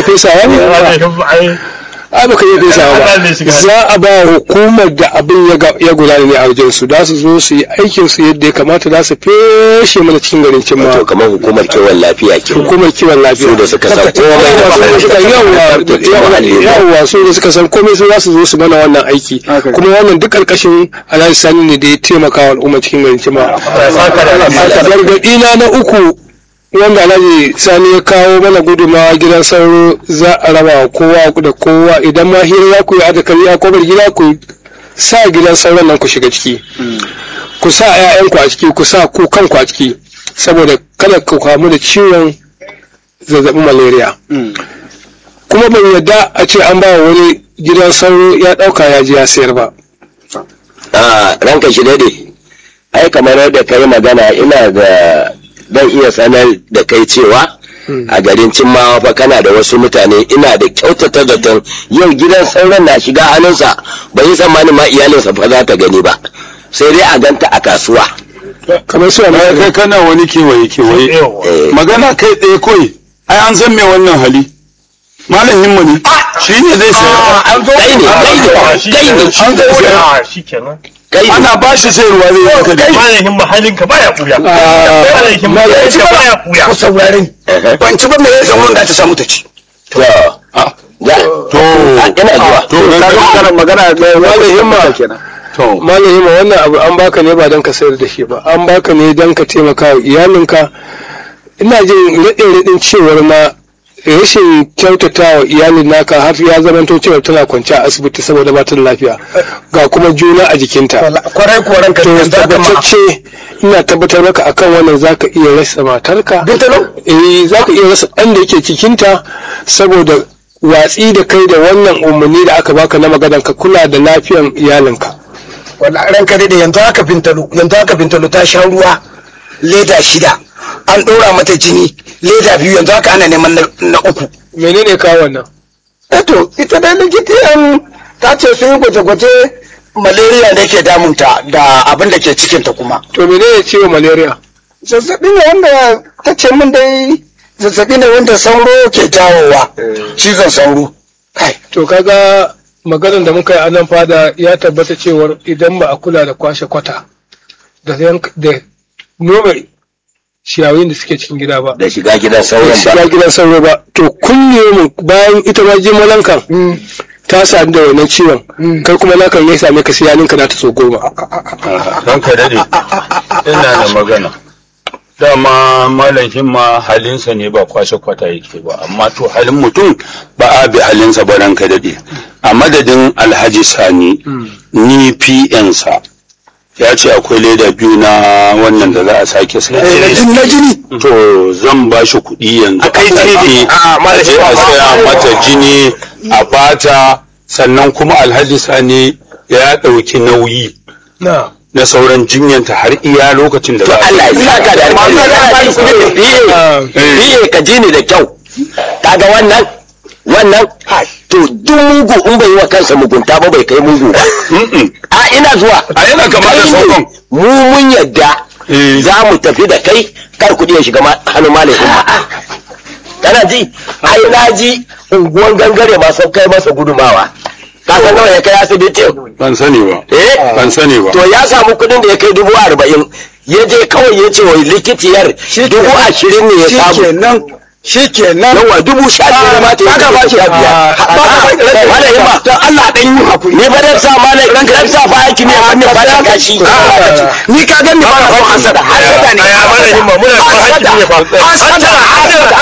iya fesawa ne ai baka iya fesawa ba za a ba hukumar da abin ya gudana ne a wajen su da su zo su yi aikin su yadda ya kamata za su feshe mana cikin garin cin wato kamar hukumar kiwon lafiya ke hukumar kiwon lafiya su da suka san komai yawwa su da suka san komai su za su zo su mana wannan aiki kuma wannan duk karkashin alhaji sani ne da ya taimaka wa al'umma cikin garin cin gargaɗi na na uku wanda alhaji sani ya kawo mana gudumawa gidan sauro za a raba wa kowa da kowa idan ma hira za ku yi adakari a kofar gida ku sa gidan sauron nan ku shiga ciki ku sa 'ya'yanku a ciki ku sa ku kanku a ciki saboda kada ku kamu da ciwon zazzabin malaria kuma ban yadda a ce an ba wani gidan sauro ya ɗauka ya ji ya sayar ba a ranka shi dade ai kamar yadda ka yi magana ina da zan iya sanar da kai cewa a garin cimmawa fa kana da wasu mutane ina da kyautata zaton yau gidan sauran na shiga hannunsa bai yi tsammanin ma iyalinsa fa za ta gani ba sai dai a ganta a kasuwa kamar su amma kai kana wani kewaye kewaye magana kai ɗaya kawai ai an san me wannan hali malam himma ne shi ne zai sayar kai ne kai ne kai ne an zai sayar shikenan kai ne ana ba shi sayarwa zai yi haka ne malamin himma halinka baya buya malamin himma halinka baya buya ku saurare ban ci ba me yasa wanda ta samu ta ci to za to ina zuwa to magana magana malam himma kenan to malam himma wannan abu an baka ne ba don ka sayar da shi ba an baka ne don ka taimaka wa iyalinka ina jin raɗin cewar ma rashin kyautata wa iyalin naka har ya zamanto cewa tana kwance a asibiti saboda ba ta da lafiya ga kuma juna a jikinta kwarai kwarai ka to tabbatacce ina tabbatar maka akan wannan zaka iya rasa matarka Bintalo? eh zaka iya rasa ɗan da yake cikinta saboda watsi da kai da wannan umarni da aka baka na maganar ka kula da lafiyan iyalinka wallahi ranka dai yanzu haka bintalo yanzu haka bintalo ta sha ruwa leda shida an ɗora mata jini leda biyu yanzu haka ana neman na- na uku menene ka wannan eto ita dai likitan ta ce sun yi gwaje-gwaje malaria ne ke damunta da abin da ke cikinta kuma to menene ciwon malaria zazzabi ne wanda ta ce min dai zazzabi ne wanda sauro ke jawowa cizon sauro kai to kaga maganar da muka yi a nan fada ya tabbata cewar idan ba a kula da kwashe kwata da yank- da nome ciyayin da suke cikin gida ba da shiga gidan ba sauran shiga ba gidan sauro ba to kulle mu bayan ita ma jimalankan ta sadu da wannan ciwon kai kuma nakan ya same ka sai ka na ta so goma don ka dade ina da magana dama malam himma halinsa ne ba kwashe kwata yake ba amma to halin mutum ba a bi halinsa ba ranka dade a madadin alhaji sani ni pn sa ya ce akwai leda biyu na wannan da za a sake sai na jini to zan ba shi kuɗi yanzu a kai ne a je a saya mata jini a bata sannan kuma alhaji sani ya ɗauki nauyi na na sauran jinyanta har iya lokacin da za a Allah ya saka da alheri biye biye ka ji ni da kyau kaga wannan wannan to duk mugu in bai yi wa kansa mugunta ba bai kai mugu ba a ina zuwa A yana kama da Kai ne. sauran. mu mun yadda Eh. za mu tafi da kai kar kuɗi ya shiga ma- hannun malam umma kana ji ai na ji unguwan gangare ma sun kai masa gudumawa ka san nawa ya kai asibiti ban sani ba eh ban sani ba to ya samu kudin da ya kai dubu arba'in ya je kawai ya ce wa likitiyar dubu ashirin ne ya samu shikenan shikenan yawa dubu sha biyar ma ta yi ba sha biyar malayin ba don Allah dan yi hakuri ni ba dan sa malai dan dan sa fa aiki ne wannan ba ta kashi ni ka gani ba na son hasada hasada ne ya malamin ma muna son hakimi ne fa hasada hasada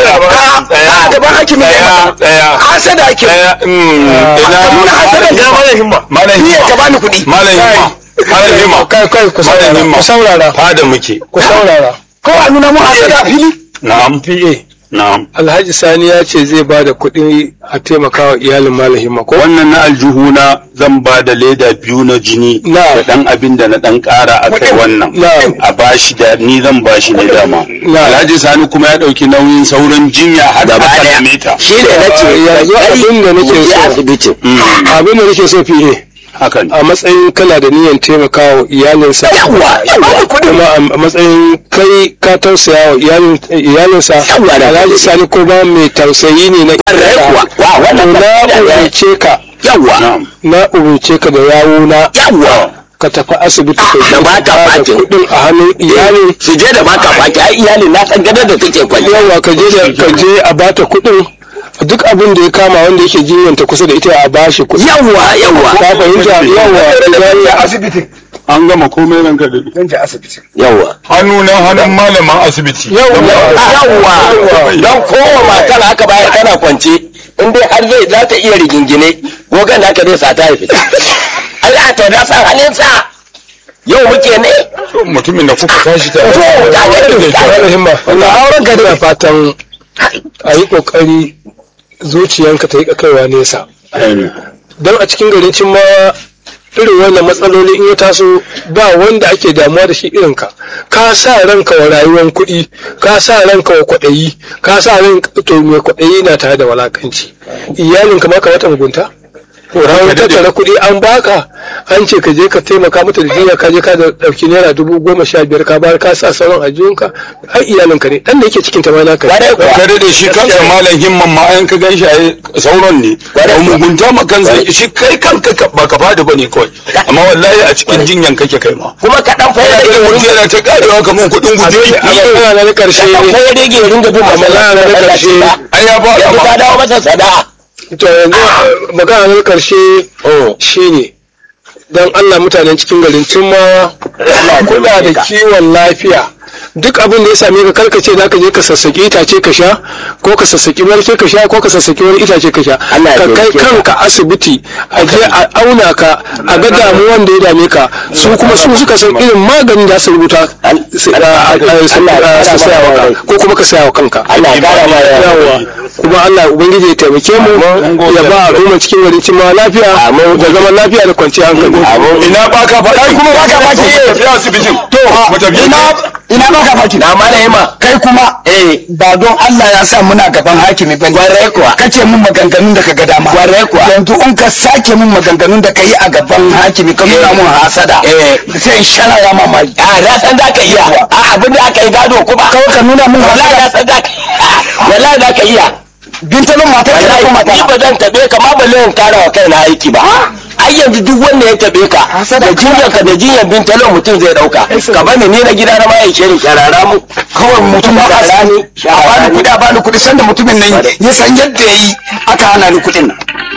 a gaban hakimi ne tsaya hasada ake tsaya nuna hasada ya malamin himma malam ni ya ka himma bani kuɗi malam himma malam himma kai kai ku malam saurara himma ku saurara fada muke ku saurara kawai nuna mu hasada fili na'am PA na'am Alhaji Sani ya ce zai ba da kuɗi a taimakawa iyalin Malam Mako. wannan na aljihuna zan ba da leda biyu na jini Na. da dan abin da na dan kara a kai wannan Na. a bashi da ni zan bashi ne dama Na. alhaji sani kuma ya dauki nauyin sauran jinya har da Gaba daya. same ta shi ne na ce Yanzu abin da nake je so. asibitin Abin da nake so fiye. haka ne a matsayin kana da niyyar taimakawa iyalinsa Yawwa, ya bada kuɗin. kuma a matsayin kai ka tausaya wa iyalin- iyalinsa Yawwa, da alhaji sani ko ba mai tausayi ne na Ƙwarai kuwa. Wa, wannan To ba- na umarce ka Yawwa. na'am na umarce ka da yawuna Yawwa. ka tafi asibiti Ah, ka da je ba ka ta bada fakin. kuɗin a hannun iyalin Su je da baka faki ai iyalin na san gadar da take kwalli. yawa ka je da ka je a bata kuɗin duk abin da ya kama wanda yake jinyanta kusa da ita a bashi kuɗi Yawwa yawwa. ka fahimta yawa idan asibiti. an gama komai ranka da Zan je asibiti. yawa hannu na hannun malaman asibiti yawwa don kowa matar haka bayan tana kwance in dai har zai za ta iya rigingine gogon da aka zai sa ta haifi Allah to na san halinsa yau muke ne mutumin da kuka tashi ta to ta gani da himma wannan auren ka da fatan a yi kokari zuciyanka ta yi kaiwa nesa don a cikin garin cin ma irin wannan matsaloli in ya taso ba wanda ake damuwa da shi irin ka ka sa ranka wa rayuwar kuɗi ka sa ranka wa kwaɗayi ka sa ran to mai kwaɗayi na tare da walakanci iyalinka ma ka wata mugunta ran tattara kuɗi an baka an ce ka je ka taimaka mata da jinya ka je ka da ɗauki naira dubu goma sha biyar ka bayar ka sa sauran a jiyunka har iyalinka ne ɗan da yake cikin ta ma naka ne. Kwarai kuwa. kare da shi kansa malam himman ma an ka gan shi a sauran ne ba mugunta ma kansa shi kai kanka ka- ba ka fadi bane kawai amma wallahi a cikin jinyan kake kai ma kuma ka dan fayar da da wurin mutum yana ta karewa kamar kuɗin guje a magana na ƙarshe ka fayar da wurin ga bin magana na ƙarshe ai ya ba yanzu ka dawo masa sada'a to yanzu magana na ƙarshe shine don Allah mutanen cikin garin Tummawa kula da kiwon lafiya duk abin da ya same ka karkace za ka je ka sassaki itace ka sha ko ka sassaki marke ka sha ko ka sassaki wani itace ka sha Allah ya ka kai taimake ka. kanka asibiti a je a auna ka a ga damuwan da ya dame ka su kuma su suka san irin maganin da su rubuta su a- a- a- su- a- su saya wa ka ko kuma ka saya wa kanka Allah ya kara ma yawa kuma Allah ubangiji ya taimake mu ya ba al'umma cikin garin cimma lafiya da zaman lafiya da kwanciyar hankali ina ba ka faɗa kuma ba ka faɗi tafi asibitin to mu tafi ina ina baka faki na malama kai kuma eh ba don Allah ya sa muna gaban hakimi bane Kwarai kuwa. kace mun maganganun da ka ga dama Kwarai kuwa. yanzu in ka sake mun maganganun da ka yi a gaban hakimi ka nuna mun hasada Eh. sai in shara ya mamaki a na san za ka iya a abin da aka yi gado kuma kawai ka nuna mun wallahi na hasada san za ka wallahi za ka iya bintalin matar ka ko wallahi ni mata ba zan tabe ka ma ba zan kara wa kaina aiki ba ai yanzu duk wanda ya tabe ka Hasada da jinyar ka da jinyar bin talon mutum zai dauka ka bani ni na gida na ma ya shirin sharara mu kawai mutum ba Shara a ne, a bani kuɗi a bani kuɗi sanda mutumin nan ya san yadda ya yi aka hana ni kuɗin nan